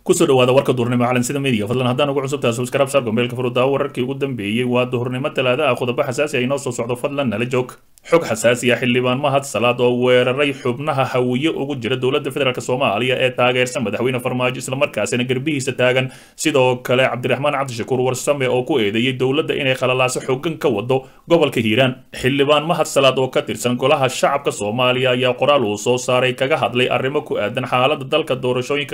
kusoo dhawaada warka duhurnimo calansida media fadlan haddaan ugu cusubtahay subscribe sar gombeelka furudaawo wararkii ugu dambeeyey waa duhurnimo talaada ah qodobo xasaasi ah inoo soo socdo fadlan nala joog xog xasaasi ah xildhibaan mahad salaad oo weeraray xubnaha hawiye ugu jira dowladda federaalk soomaaliya ee taageersan madaxweyne farmaajo islamarkaasina garbihiisa taagan sidoo kale cabdiraxmaan cabdishakuur warsame oo ku eedeeyey dowladda inay khalalaaso xooggan ka wado gobolka hiiraan xildhibaan mahad salaad oo ka tirsan golaha shacabka soomaaliya ayaa qoraal uu soo saaray kaga hadlay arrimo ku aadan xaalada dalka doorashooyinka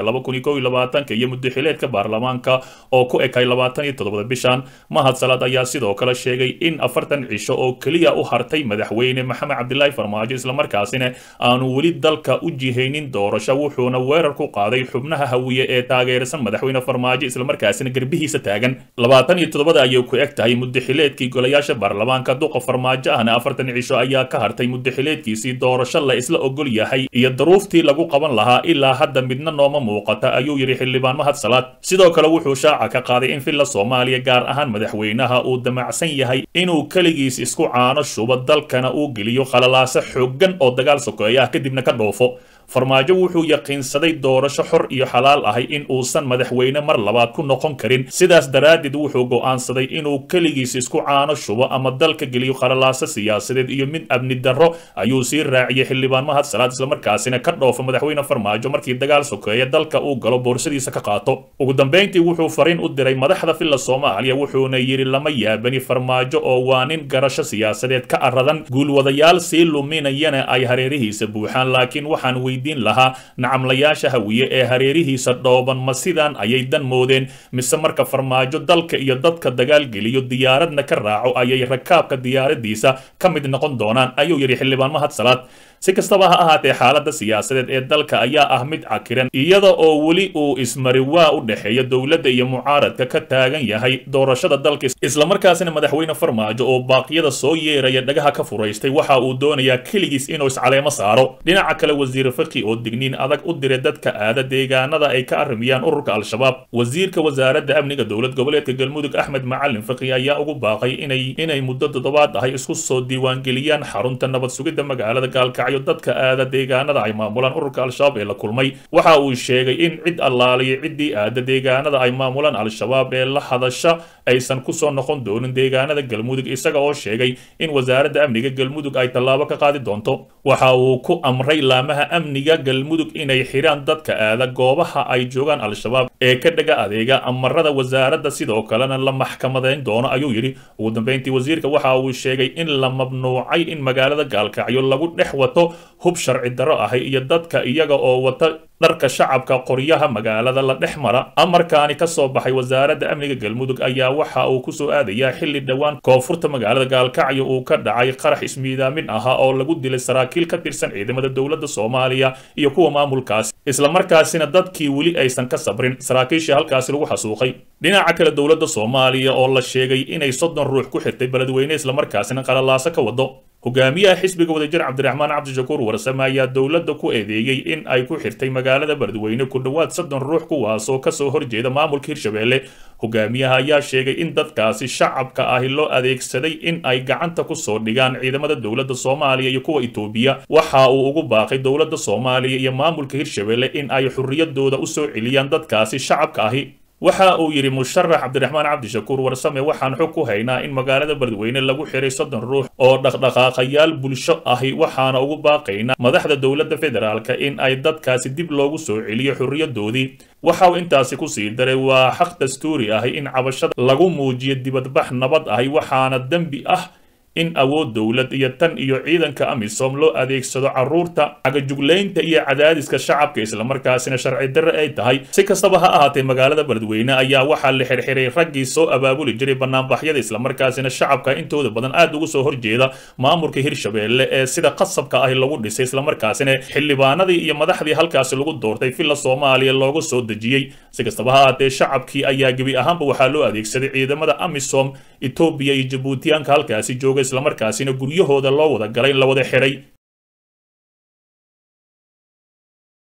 iyo muddaxileedka baarlamaanka oo ku ekay labaatan iyo toddobada bishan mahad salaad ayaa sidoo kale sheegay in afartan cisho oo keliya u hartay madaxweyne maxamed cabdilaahi farmaajo islamarkaasina aanu weli dalka u jihaynin doorasho wuxuuna weerar ku qaaday xubnaha hawiye ee taageersan madaxweyne farmaajo islamarkaasina garbihiisa taagan labaatan iyo toddobada ayay ku eg tahay muddaxileedkii golayaasha baarlamaanka duqa farmaajo ahna afartan cisho ayaa ka hartay muddaxileedkiisii doorasho la isla ogol yahay iyo daruuftii lagu qaban lahaa ilaa hadda midna nooma muuqata ayuu yidhi xildhibaan mahad salaad sidoo kale wuxuu shaaca ka qaaday in villa soomaaliya gaar ahaan madaxweynaha uu damacsan yahay inuu keligiis isku caano shubo dalkana uu geliyo khalalaaso xooggan oo dagaal sokeeya ah kadibna ka dhoofo farmaajo wuxuu yaqiinsaday doorasho xor iyo xalaal ahay in uusan madaxweyne mar labaad ku noqon karin sidaas daraaddeed wuxuu go'aansaday inuu keligiis isku caano shubo ama dalka geliyo khalalaaso siyaasadeed iyo mid amni darro ayuu sii raaciyey xildhibaan mahad salaad islamarkaasina ka dhoofo madaxweyne farmaajo markii dagaal sokeeya dalka uu galo boorsadiisa ka qaato ugu dambayntii wuxuu fariin u diray madaxda villa soomaaliya wuxuuna yidhi lama yaabani farmaajo oo waa nin garasho siyaasadeed ka aradan guulwadayaal sii luminayana ay hareerihiisa buuxaan laakiin waxaan weydiin lahaa nacamlayaasha hawiye ee hareerihiisa dhooban ma sidaan ayay dan moodeen mise marka farmaajo dalka iyo dadka dagaal geliyo diyaaradna ka raaco ayay rakaabka diyaaradiisa ka mid noqon doonaan ayuu yidhi xildhibaan mahad salaad si kastaba ha ahaatee xaaladda siyaasadeed ee dalka ayaa ah mid cakiran iyada oo weli uu ismariwaa u dhexeeya dowladda iyo mucaaradka ka taagan yahay doorashada dalka islamarkaasina madaxweyne farmaajo oo baaqyada soo yeeraya dhagaha ka furaystay waxa uu doonayaa keligiis inuu iscaleemo saaro dhinaca kale wasiir faki oo digniin adag u diray dadka aada deegaanada ay ka arrimiyaan ururka al-shabaab wasiirka wasaaradda amniga dowlad goboleedka galmudug axmed macalin faki ayaa ugu baaqay inay inay muddo toddobaad ahay isku soo diiwaangeliyaan xarunta nabad sugidda magaalada gaalkacyo dadka aada deegaanada ay maamulaan ururka al-shabaab ee la kulmay waxa uu sheegay in cid allaaliyo ciddii aada deegaanada ay maamulaan al-shabaab ee la hadasha aysan kusoo noqon doonin deegaanada galmudug isaga oo sheegay in wasaaradda amniga galmudug ay tallaabo ka qaadi doonto waxa uu ku amray laamaha amniga galmudug inay xidhaan dadka aada goobaha ay joogaan al-shabaab ee ka dhaga adeega amarada wasaaradda sidoo kalena la maxkamadayn doono ayuu yidhi ugu dambayntii wasiirka waxa uu sheegay in la mamnuucay in magaalada gaalkacyo lagu dhex wato hub sharci darro ahay iyo dadka iyaga oo wata dharka shacabka qoryaha magaalada la dhex mara amarkaani ka soo baxay wasaaradda amniga galmudug ayaa waxa uu kusoo aadayaa xilli dhowaan koonfurta magaalada gaalkacyo uu ka dhacay qarax ismiidaamin ahaa oo lagu dilay saraakiil ka tirsan ciidamada dowladda soomaaliya iyo kuwa maamulkaasi islamarkaasina dadkii weli aysan ka sabrin saraakiishii halkaasi lagu xasuuqay dhinaca kale dowladda soomaaliya oo la sheegay inay soddon ruux ku xirtay beledweyne islamarkaasina qalalaaso ka wado hogaamiyaha xisbiga wadajir cabdiraxmaan cabdishakuur warsame ayaa dowladda ku eedeeyey in ay ku xirtay magaalada beledweyne ku dhowaad soddon ruux kuwaasoo kasoo horjeeda maamulka hirshabelle hogaamiyaha ayaa sheegay in dadkaasi shacabka ahi loo adeegsaday in ay gacanta kusoo dhigaan ciidamada dowladda soomaaliya iyo kuwa itoobiya waxa uu ugu baaqay dowladda soomaaliya iyo maamulka hirshabelle in ay xurriyadooda usoo celiyaan dadkaasi shacabka ahi waxa uu yidhi musharax cabdiraxmaan cabdishakuur warsame waxaan xog ku haynaa in magaalada beledweyne lagu xiray soddon ruux oo dhaqdhaqaaqayaal bulsho ahi waxaana ugu baaqaynaa madaxda dowladda federaalka in ay dadkaasi dib loogu soo celiyo xurriyadoodii waxa uu intaasi ku sii daray waa xaq dastuuri ahi in cabashada lagu muujiyo dibadbax nabad ahi waxaana dembi ah in awood dowlad iyo tan iyo ciidanka amisom loo adeegsado carruurta cagajuglaynta iyo cadaadiska shacabka islamarkaasina sharci darre ay tahay si kastaba ha ahaatee magaalada beledweyne ayaa waxaa la xirxiray raggii soo abaabuli jiray banaanbaxyada islamarkaasina shacabka intooda badan aad ugu soo horjeeda maamulka hirshabelle ee sida qasabka ahi lagu dhisay islamarkaasina xildhibaanadii iyo madaxdii halkaasi lagu doortay villa soomaaliya loogu soo dejiyey si kastaba ha ahaatee shacabkii ayaa gebi ahaanba waxaa loo adeegsaday ciidamada amisom etoobiya iyo jabuutiyaanka halkaasi jooga islamarkaasina guryahooda loo wada galay in la wada xiray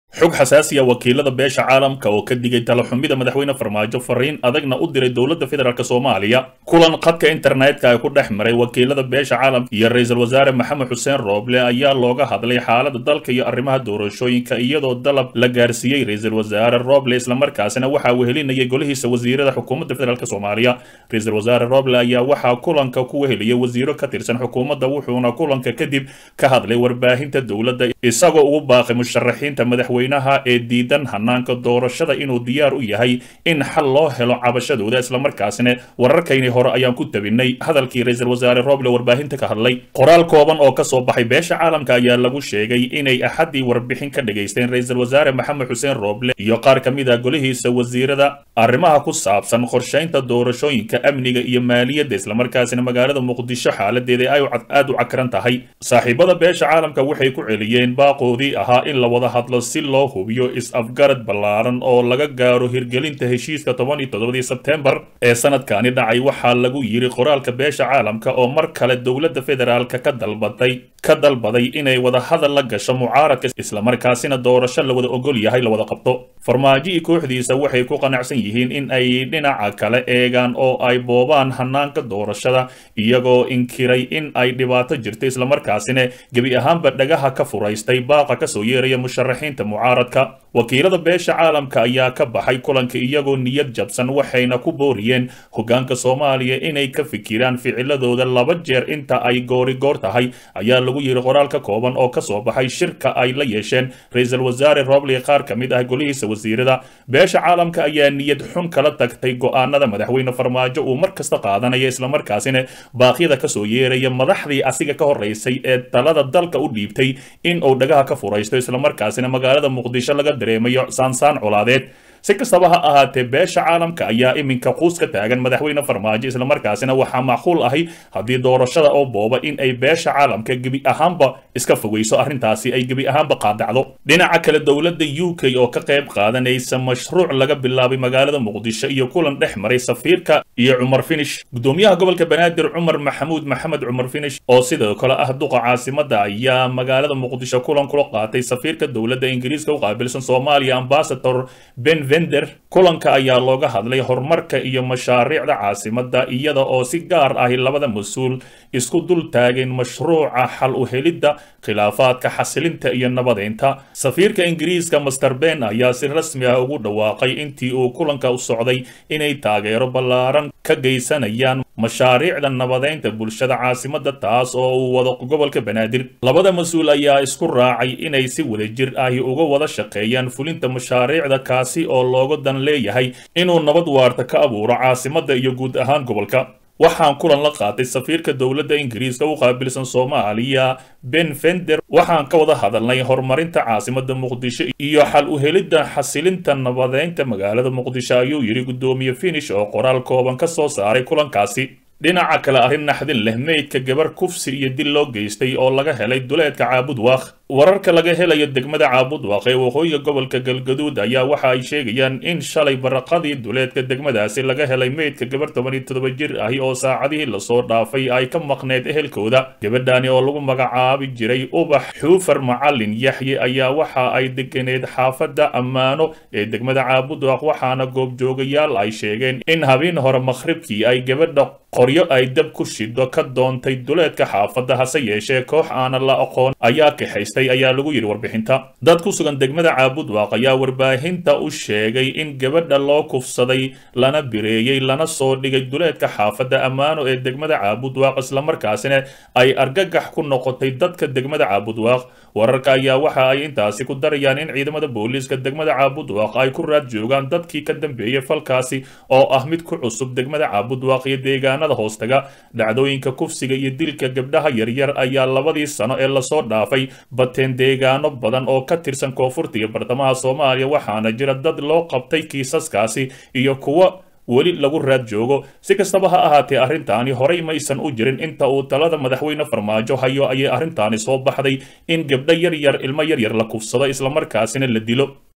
xog xasaasiya wakiilada beesha caalamka oo ka digay talaxumida madaxweyne farmaajo fariin adagna u diray dowladda federaalk soomaaliya kulan khadka internetka ay ku dhex maray wakiilada beesha caalamka iyo ra-iisul wasaare maxamed xuseen rooble ayaa looga hadlay xaalada dalka iyo arrimaha doorashooyinka iyadoo dalab la gaarsiiyey ra-iisul wasaare rooble islamarkaasina waxaa wehelinayay golihiisa wasiirada xukuumadda federaalk soomaaliya ra-iisul wasaare rooble ayaa waxaa kulanka ku weheliyay wasiiro ka tirsan xukuumadda wuxuuna kulanka kadib ka hadlay warbaahinta dowladda isagoo ugu baaqay musharaxiinta madaxweynaha ee diidan hanaanka doorashada inuu diyaar u yahay in xal loo helo cabashadooda islamarkaasina wararkayni hore ayaan ku tabinay hadalkii ra-iisul wasaare rooble warbaahinta ka hadlay qoraal kooban oo kasoo baxay beesha caalamka ayaa lagu sheegay inay axaddii warbixin ka dhagaysteen ra-iisul wasaare maxamed xuseen rooble iyo qaar ka mid ah golihiisa wasiirada arrimaha ku saabsan qorshaynta doorashooyinka amniga iyo maaliyadda islamarkaasina magaalada muqdisho xaaladeeda ay aad u cakran tahay saaxiibada beesha caalamka waxay ku celiyeen baaqoodii ahaa in la wada hadlo si loo hubiyo is-afgarad ballaaran oo laga gaaro hirgelinta heshiiska toban iyo toddobadii sebtembar ee sanadkani dhacay waxaa lagu yiri qoraalka beesha caalamka oo mar kale dowladda federaalka ka dalbatay ka dalbaday inay wada hadal la gasho mucaaradka islamarkaasina doorasho la wada ogol yahay la wada qabto farmaajo iyo kooxdiisa waxay ku qanacsan yihiin in ay dhinaca kale eegaan oo ay boobaan hanaanka doorashada iyagoo inkiray in ay dhibaato jirto islamarkaasina gebi ahaanba dhagaha ka furaystay baaqa kasoo yeeraya musharaxiinta mucaaradka wakiilada beesha caalamka ayaa ka baxay kulanka iyagoo niyad jabsan waxayna ku booriyeen hogaanka soomaaliya inay ka fikiraan ficiladooda laba jeer inta ay goorigoor tahay ayaa lagu yiri qoraal ka kooban oo kasoo baxay shirka ay la yeesheen ra-iisul wasaare roble qaar ka mid ah golihiisa wasiirada beesha caalamka ayaa niyad xun kala tagtay go-aanada madaxweyne farmaajo uu mar kasta qaadanaya islamarkaasina baaqyada kasoo yeeraya madaxdii asiga ka horeysay ee talada dalka u dhiibtay in uu dhagaha ka furaysto islamarkaasina magaalada muqdisho laga dareemayo saansaan colaadeed si kastaba ha ahaatee beesha caalamka ayaa iminka quus ka taagan madaxweyne farmaajo islamarkaasina waxaa macquul ahay haddii doorashada oo booba in ay beesha caalamka gebi ahaanba iska fogeyso arrintaasi ay gebi ahaanba qaadacdo dhinaca kale dowladda u k oo ka qayb qaadanaysa mashruuc laga bilaabay magaalada muqdisho iyo kulan dhex maray safiirka iyo cumar finish gudoomiyaha gobolka banaadir cumar maxamuud maxamed cumar finish oo sidoo kale ah duqa caasimada ayaa magaalada muqdisho kulan kula qaatay safiirka dowladda ingiriiska u qaabilsan soomaaliya ambasador ben vender kulanka ayaa looga hadlay horumarka iyo mashaariicda caasimada iyada oo si gaar ahi labada mas-uul isku dul taageen mashruuca xal u helidda khilaafaadka xasilinta iyo nabadeynta safiirka ingiriiska master ben ayaa si rasmi ah ugu dhawaaqay intii uu kulanka u socday inay taageero ballaaran ka geysanayaan mashaariicda nabadeynta bulshada caasimada taas oo uu wado gobolka banaadir labada mas-uul ayaa isku raacay inay si wadajir ahi uga wada shaqeeyaan fulinta mashaariicda kaasi oo looga dan leeyahay inuu nabad waarta ka abuuro caasimada iyo guud ahaan gobolka waxaan kulan la qaatay safiirka dowladda ingiriiska u qaabilsan soomaaliya ben fender waxaan ka wada hadalnay horumarinta caasimada muqdisho iyo xal u helidda xasilinta nabadeynta magaalada muqdisho ayuu yidhi guddoomiye finish oo qoraal kooban ka soo saaray kulankaasi dhinaca kale arrin naxdin leh meydka gabar kufsi iyo dil loo geystay oo laga helay duleedka caabudwaaq wararka laga helayo degmada caabudwaaq ee waqooyiga gobolka galgaduud ayaa waxa ay sheegayaan in shalay baraqadii duleedka degmadaasi laga helay meydka gabar toban iyo toddoba jir ahi oo saacadihii lasoo dhaafay ay ka maqneed ehelkooda gabadhani oo lagu magacaabi jiray ubax xuufar macalin yaxye ayaa waxa ay deganeed xaafadda ammaano ee degmada caabudwaaq waxaana goobjoogayaal ay sheegeen in habeen hore makhribkii ay gabadha qoryo ay dab ku shido ka doontay duleedka xaafadda hase yeeshee koox aanan la aqoon ayaa kaxaystay ayaa lagu yidhi warbixinta dad ku sugan degmada caabudwaaq ayaa warbaahinta u sheegay in gabadha loo kufsaday lana bireeyey lana soo dhigay duleedka xaafadda ammaano ee degmada caabudwaaq islamarkaasina ay argagax ku noqotay dadka degmada caabudwaaq wararka ayaa waxa ay intaasi ku darayaan in ciidamada booliiska degmada caabudwaaq ay ku raad joogaan dadkii ka dambeeyey falkaasi oo ah mid ku cusub degmada caabudwaaq iyo deegaanada hoostaga dhacdooyinka kufsiga iyo dilka gabdhaha yaryar ayaa labadii sano ee lasoo dhaafay bateen deegaano badan oo ka tirsan koonfurta iyo bartamaha soomaaliya waxaana jira dad loo qabtay kiisaskaasi iyo kuwa weli lagu raad joogo si kastaba ha ahaatee arrintaani horay maysan u jirin inta uu talada madaxweyne farmaajo hayo ayay arrintaani soo baxday in gabdho yar yar ilmo yar yar la kufsado islamarkaasina la dilo